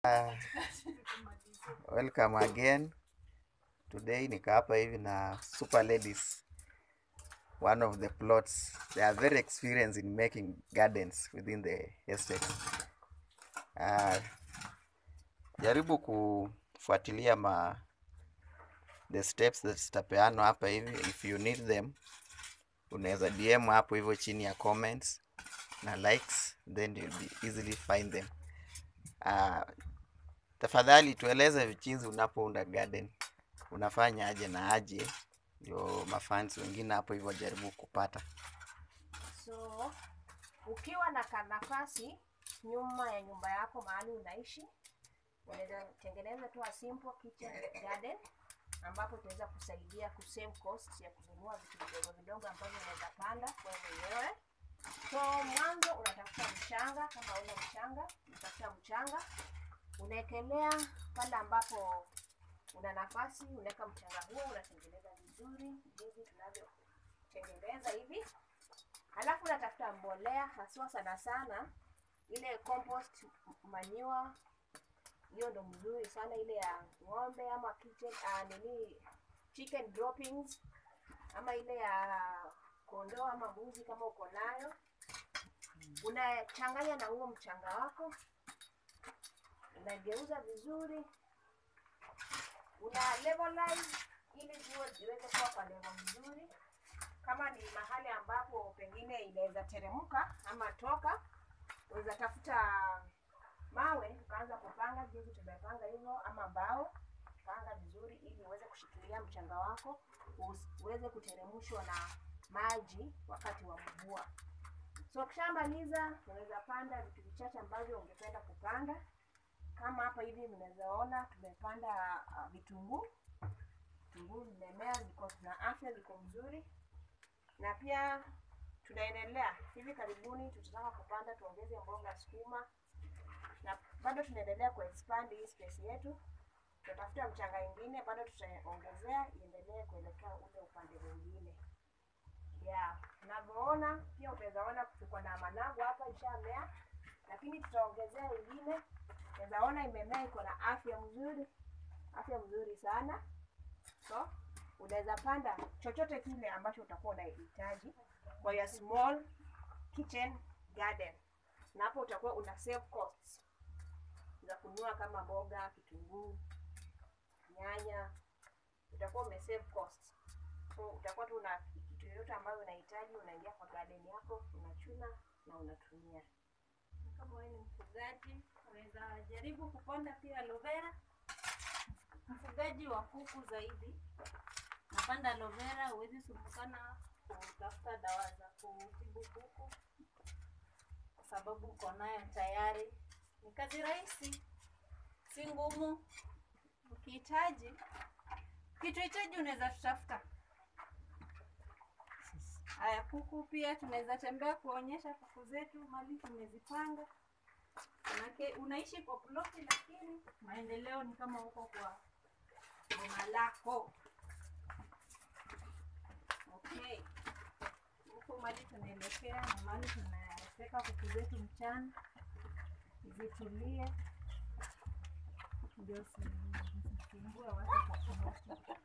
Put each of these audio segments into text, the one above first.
Uh, welcome again. Today niko hapa hivi na Super Ladies, one of the plots. They are very experienced in making gardens within the estate. Uh, jaribu kufuatilia ma the steps that zitapeanwa hapa hivi. If you need them, unaweza DM hapo hivyo chini ya comments na likes, then you'll be easily find them. Uh, tafadhali tueleze vichinzi unapounda garden unafanya aje na aje, ndio mafans wengine hapo hivyo jaribu kupata. So ukiwa na kanafasi nyuma ya nyumba yako mahali unaishi, unaweza tengeneza tu a simple kitchen garden ambapo itaweza kusaidia kusave cost ya kununua vitu vidogo vidogo ambavyo unaweza panda wewe mwenyewe. So mwanzo unatafuta mchanga, kama una mchanga, unatafuta mchanga unaekelea pale ambapo una nafasi, unaweka mchanga huo, unatengeneza vizuri jinsi tunavyotengeneza hivi. Halafu unatafuta mbolea haswa sana sana ile compost manure, hiyo ndo mzuri sana, ile ya ng'ombe ama kitchen, uh, nini chicken droppings ama ile ya kondoo ama mbuzi kama uko nayo, unachanganya na huo mchanga wako, unageuza vizuri, una levelize ili ziwe ziweze kuwa kwa level mzuri. Kama ni mahali ambapo pengine inaweza teremka ama toka, unaweza tafuta mawe ukaanza kupanga jinsi tumepanga hivyo, ama mbao panga vizuri, ili uweze kushikilia mchanga wako usi- uweze kuteremshwa na maji wakati wa mvua. So ukishamaliza, unaweza panda vitu vichache ambavyo ungependa kupanda. Kama hapa hivi mnaweza ona tumepanda uh, vitunguu. Vitunguu vimemea, ziko na afya, ziko mzuri, na pia tunaendelea hivi karibuni, tutataka kupanda tuongeze mboga sukuma, na bado tunaendelea kuexpand hii space yetu. Tutatafuta mchanga ingine, bado tutaongezea iendelee kuelekea ule upande mwingine. Yeah, unavyoona pia utaweza ona tuko na managu hapa ishamea, lakini tutaongezea ingine. Unaweza ona imemea, iko na afya mzuri, afya mzuri sana. So unaweza panda chochote kile ambacho utakuwa unahitaji kwa ya small kitchen garden, na hapo utakuwa una save costs za kununua kama mboga, kitunguu, nyanya, utakuwa ume save costs. So utakuwa tu una kitu yoyote ambayo unahitaji, unaingia kwa garden yako, unachuna na unatumia. Kama wewe ni mfugaji, unaweza jaribu kupanda pia aloe vera. Mfugaji wa kuku zaidi, napanda aloe vera, huwezi sumbukana kutafuta dawa za kutibu kuku kwa sababu uko nayo tayari. Ni kazi rahisi, si ngumu. Ukihitaji kitu hitaji, unaweza tutafuta. Haya, kuku pia tunaweza tembea kuonyesha kuku zetu mali tumezipanga. Manake unaishi kwa ploti, lakini maendeleo ni kama huko kwa boma lako. Okay, huko mali tunaelekea na mali tunaweka kuku zetu mchana zitulie, ndio si- zisisumbue watu kwa ploti.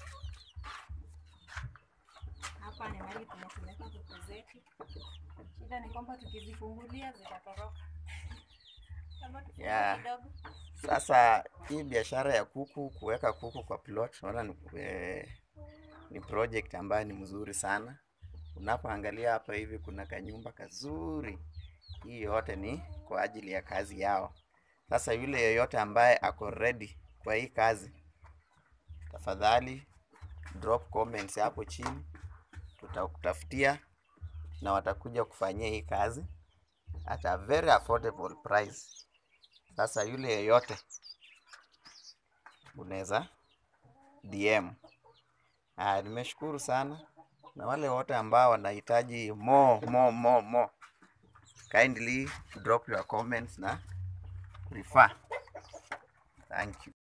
Hapa ni mahali tunapeleka kuku zetu. Shida ni kwamba tukizifungulia zitatoroka. Kama tufungue Yeah. kidogo. Sasa hii biashara ya kuku, kuweka kuku kwa plot, naona ni, eh, ni project ambayo ni mzuri sana. Unapoangalia hapa hivi kuna kanyumba kazuri. Hii yote ni kwa ajili ya kazi yao. Sasa yule yeyote ambaye ako ready kwa hii kazi, tafadhali drop comments hapo chini, tutakutafutia na watakuja kufanyia hii kazi at a very affordable price. Sasa yule yeyote unaweza DM. Ah, nimeshukuru sana na wale wote ambao wanahitaji more more more more, kindly drop your comments na refer. Thank you.